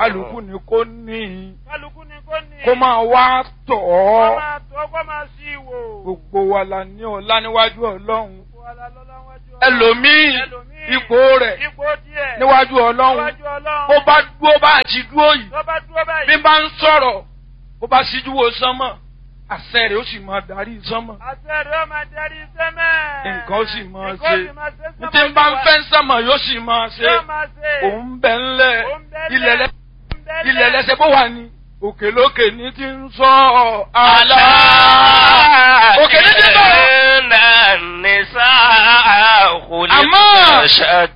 kálukú ni kò ní kálukú ni kò ní. kó máa wá tọ̀ kó ọ́ máa tó kó máa sí ìwò. gbogbo wa la ní ọlá níwájú ọlọ́run Wàhálà lọ́lá wájú Ọlọ́run. ẹlòmíì Ẹlòmíì, ipò rẹ̀ ipò díẹ̀. níwájú ọlọ́run níwájú Ọlọ́run. bó bá dúró bá àti dúró yìí tó bá dúró báyìí. bí bá ń sọ̀rọ̀ bó bá síjú wo sánmọ̀ àṣẹ rẹ̀ ó sì máa darí sánmọ̀ àṣẹ rẹ̀ ó máa darí sẹ́mẹ̀. nǹkan ó sì máa Nǹkan ó ṣe sì máa ṣe ní tí ń bá ń fẹ́ sánmọ̀ yóò sì máa ṣe Yóò máa ṣe. òun bẹ̀ ńlẹ̀ Òun bẹ́lẹ̀. ilẹ̀ lẹ́ Òun bẹ́lẹ̀. ilẹ̀ lẹ́sẹ̀ bó wà ní òkè lókè ní ti ń sọ àlá òkè ní ti bọ̀ إن النساء أما- خلقن